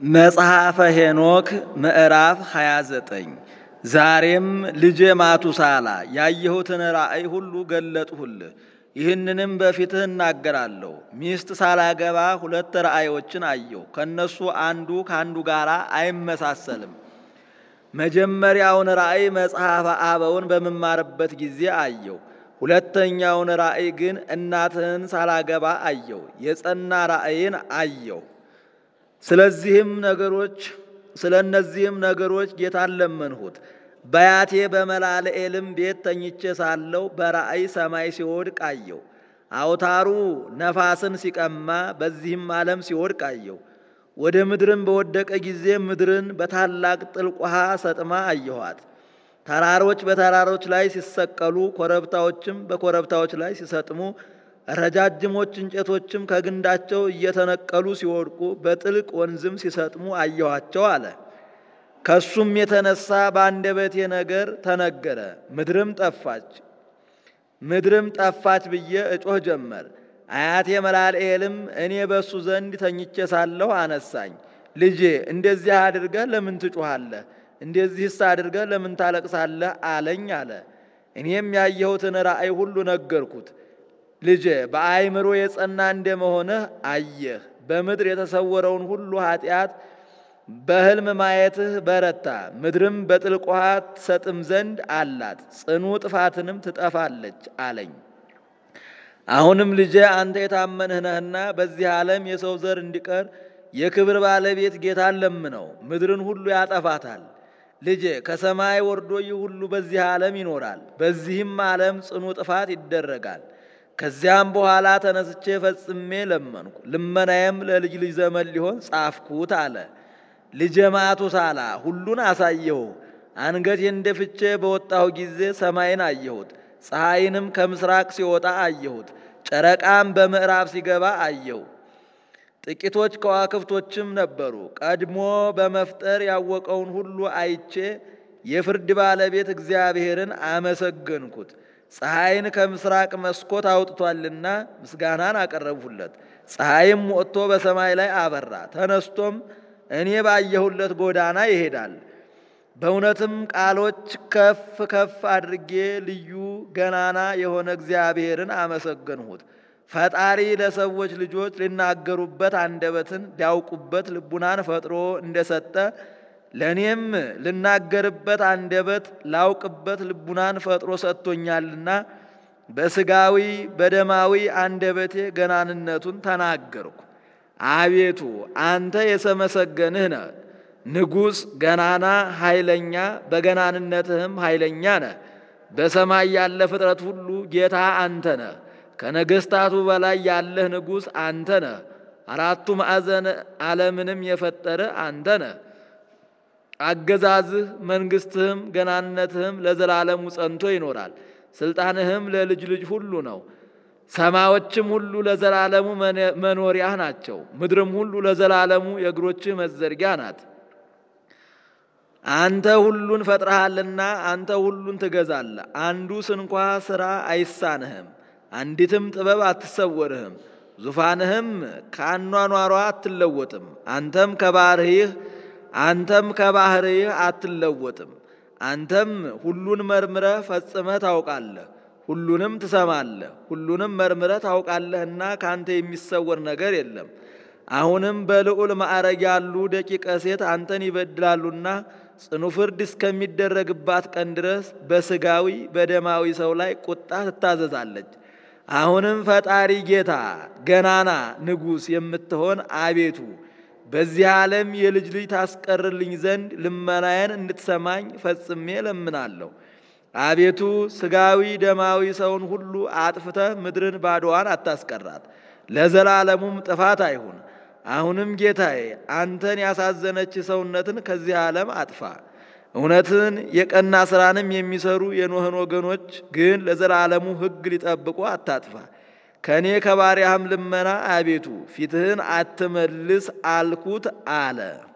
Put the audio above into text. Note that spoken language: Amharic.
መጽሐፈ ሄኖክ ምዕራፍ 29 ዛሬም ልጄ ማቱሳላ ያየሁትን ራእይ ሁሉ ገለጥሁልህ። ይህንንም በፊትህ እናገራለሁ። ሚስት ሳላገባ ሁለት ራእዮችን አየሁ። ከእነሱ አንዱ ከአንዱ ጋር አይመሳሰልም። መጀመሪያውን ራእይ መጽሐፈ አበውን በምማርበት ጊዜ አየሁ። ሁለተኛውን ራእይ ግን እናትህን ሳላገባ አየሁ። የጸና ራእይን አየሁ። ስለዚህም ነገሮች ስለ እነዚህም ነገሮች ጌታን ለመንሁት። በያቴ በመላልኤልም ቤት ተኝቼ ሳለሁ በራእይ ሰማይ ሲወድቅ አየሁ። አውታሩ ነፋስን ሲቀማ በዚህም ዓለም ሲወድቅ አየሁ። ወደ ምድርም በወደቀ ጊዜ ምድርን በታላቅ ጥልቅ ውሃ ሰጥማ አየኋት። ተራሮች በተራሮች ላይ ሲሰቀሉ፣ ኮረብታዎችም በኮረብታዎች ላይ ሲሰጥሙ ረጃጅሞች እንጨቶችም ከግንዳቸው እየተነቀሉ ሲወድቁ በጥልቅ ወንዝም ሲሰጥሙ አየኋቸው አለ። ከሱም የተነሳ በአንደበቴ ነገር ተነገረ። ምድርም ጠፋች ምድርም ጠፋች ብዬ እጮህ ጀመር። አያቴ መላልኤልም እኔ በእሱ ዘንድ ተኝቼ ሳለሁ አነሳኝ። ልጄ እንደዚህ አድርገህ ለምን ትጮኻለህ? እንደዚህስ አድርገህ ለምን ታለቅሳለህ? አለኝ አለ። እኔም ያየሁትን ራእይ ሁሉ ነገርኩት። ልጄ በአእምሮ የጸና እንደመሆንህ አየህ። በምድር የተሰወረውን ሁሉ ኃጢአት በሕልም ማየትህ በረታ። ምድርም በጥልቅ ውሃ ትሰጥም ዘንድ አላት፣ ጽኑ ጥፋትንም ትጠፋለች አለኝ። አሁንም ልጄ አንተ የታመንህ ነህና በዚህ ዓለም የሰው ዘር እንዲቀር የክብር ባለቤት ጌታን ለምነው፣ ምድርን ሁሉ ያጠፋታል። ልጄ ከሰማይ ወርዶ ይህ ሁሉ በዚህ ዓለም ይኖራል፣ በዚህም ዓለም ጽኑ ጥፋት ይደረጋል። ከዚያም በኋላ ተነስቼ ፈጽሜ ለመንኩ፣ ልመናዬም ለልጅ ልጅ ዘመን ሊሆን ጻፍኩት አለ። ልጄ ማቱሳላ ሁሉን አሳየሁ። አንገቴን ደፍቼ በወጣሁ ጊዜ ሰማይን አየሁት፣ ፀሐይንም ከምስራቅ ሲወጣ አየሁት፣ ጨረቃም በምዕራብ ሲገባ አየሁ። ጥቂቶች ከዋክብቶችም ነበሩ። ቀድሞ በመፍጠር ያወቀውን ሁሉ አይቼ የፍርድ ባለቤት እግዚአብሔርን አመሰገንኩት። ፀሐይን ከምስራቅ መስኮት አውጥቷልና ምስጋናን አቀረብሁለት። ፀሐይም ወጥቶ በሰማይ ላይ አበራ። ተነስቶም እኔ ባየሁለት ጎዳና ይሄዳል። በእውነትም ቃሎች ከፍ ከፍ አድርጌ ልዩ ገናና የሆነ እግዚአብሔርን አመሰገንሁት። ፈጣሪ ለሰዎች ልጆች ሊናገሩበት አንደበትን ሊያውቁበት ልቡናን ፈጥሮ እንደሰጠ ለእኔም ልናገርበት አንደበት ላውቅበት ልቡናን ፈጥሮ ሰጥቶኛልና በስጋዊ በደማዊ አንደበቴ ገናንነቱን ተናገርኩ። አቤቱ አንተ የሰመሰገንህ ነህ፣ ንጉሥ ገናና ኃይለኛ፣ በገናንነትህም ኃይለኛ ነህ። በሰማይ ያለ ፍጥረት ሁሉ ጌታ አንተ ነህ። ከነገሥታቱ በላይ ያለህ ንጉሥ አንተ ነህ። አራቱ ማዕዘን ዓለምንም የፈጠረ አንተ ነህ። አገዛዝህ መንግሥትህም ገናንነትህም ለዘላለሙ ጸንቶ ይኖራል። ሥልጣንህም ለልጅ ልጅ ሁሉ ነው። ሰማዮችም ሁሉ ለዘላለሙ መኖሪያህ ናቸው። ምድርም ሁሉ ለዘላለሙ የእግሮችህ መዘርጊያ ናት። አንተ ሁሉን ፈጥረሃልና አንተ ሁሉን ትገዛለህ። አንዱ ስንኳ ሥራ አይሳንህም፣ አንዲትም ጥበብ አትሰወርህም። ዙፋንህም ከአኗኗሯ አትለወጥም። አንተም ከባህርይህ አንተም ከባህርይህ አትለወጥም። አንተም ሁሉን መርምረህ ፈጽመህ ታውቃለህ፣ ሁሉንም ትሰማለህ፣ ሁሉንም መርምረህ ታውቃለህና ከአንተ የሚሰወር ነገር የለም። አሁንም በልዑል ማዕረግ ያሉ ደቂቀ ሴት አንተን ይበድላሉና ጽኑ ፍርድ እስከሚደረግባት ቀን ድረስ በስጋዊ በደማዊ ሰው ላይ ቁጣ ትታዘዛለች። አሁንም ፈጣሪ ጌታ ገናና ንጉሥ የምትሆን አቤቱ በዚህ ዓለም የልጅ ልጅ ታስቀርልኝ ዘንድ ልመናዬን እንድትሰማኝ ፈጽሜ ለምናለሁ። አቤቱ ስጋዊ ደማዊ ሰውን ሁሉ አጥፍተህ ምድርን ባዶዋን አታስቀራት፣ ለዘላለሙም ጥፋት አይሁን። አሁንም ጌታዬ አንተን ያሳዘነች ሰውነትን ከዚህ ዓለም አጥፋ። እውነትን የቀና ሥራንም የሚሰሩ የኖህን ወገኖች ግን ለዘላለሙ ሕግ ሊጠብቁ አታጥፋ። ከእኔ ከባሪያህም ልመና አቤቱ ፊትህን አትመልስ አልኩት አለ።